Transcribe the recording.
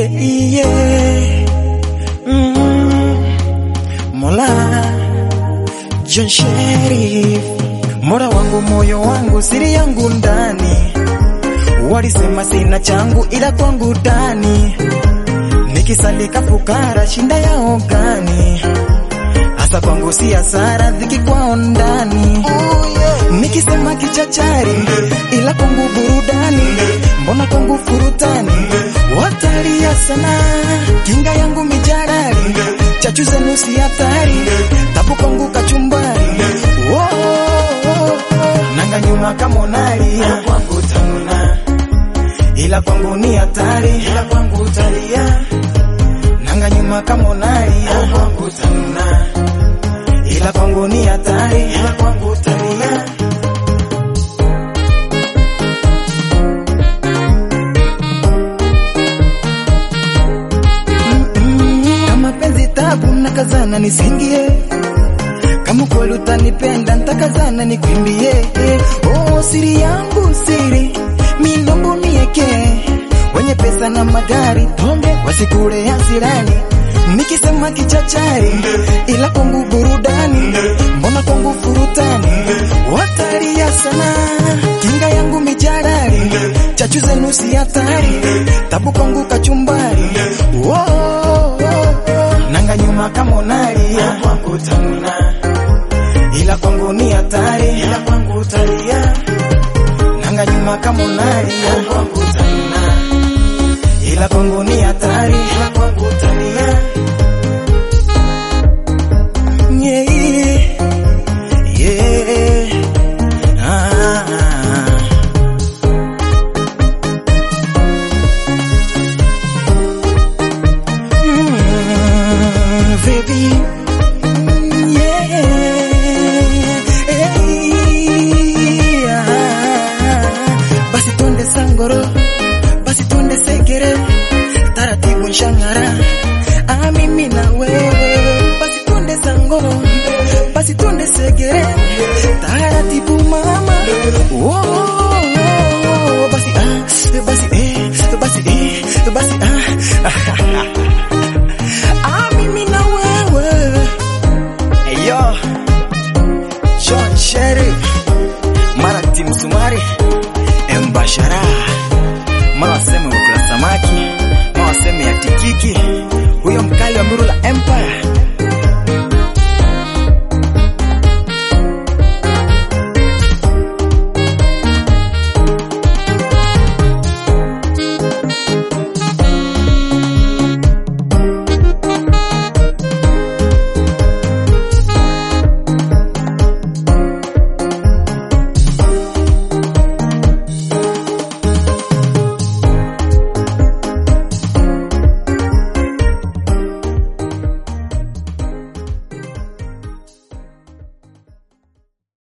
yeah, yeah. Mm. Mola John Sherif, Mola wangu, moyo wangu, siri yangu ndani, walisema sina changu ila kwangu ndani, nikisalika fukara shinda yao gani? Hasa kwangu si hasara, dhiki kwao ndani, nikisema kichachari ila kwangu burudani, mbona kwangu furutani, watalia sana, kinga yangu mijarari, chachu zenu si hatari, tabu kwangu kachumbari, oh, oh, oh. nanga nyuma kamonalia kwangu tanuna, ila kwangu ni hatari, ila kwangu utalia, nanga nyuma kamonalia kwangu tanuna, ila kwangu ni hatari, ila kwangu utalia. kama penzi tabu nakazana nisingie kama kweli utanipenda ntakazana nikwimbie oh, siri yangu siri minombo mieke wenye pesa na magari pombe wasikule hasirani nikisema kichachari ila kwangu burudani mbona kwangu furutani watalia sana kinga yangu mijarari chachu zenu si hatari tabu kwangu kachumbari oh, oh, oh. nanga nyuma kamonalia kwangu tanuna ila kwangu ni hatari ila kwangu utalia nanga nyuma kamonalia kwangu tanuna ila kwangu ni hatari ila kwangu utalia yeah, yeah. Ah. Mm, baby. Mm, yeah. Yeah. Basi twende sangoro, basi twende sekere, taratibu nshangara, ah, mimi na wewe. Basi twende sangoro, basi twende sekere, taratibu mama. Oh, oh, oh. Basi ah, basi eh, basi eh, basi ah. Ah, mimi na wewe. Hey, yo. John Sherry, Marati Msumari, Mbashara.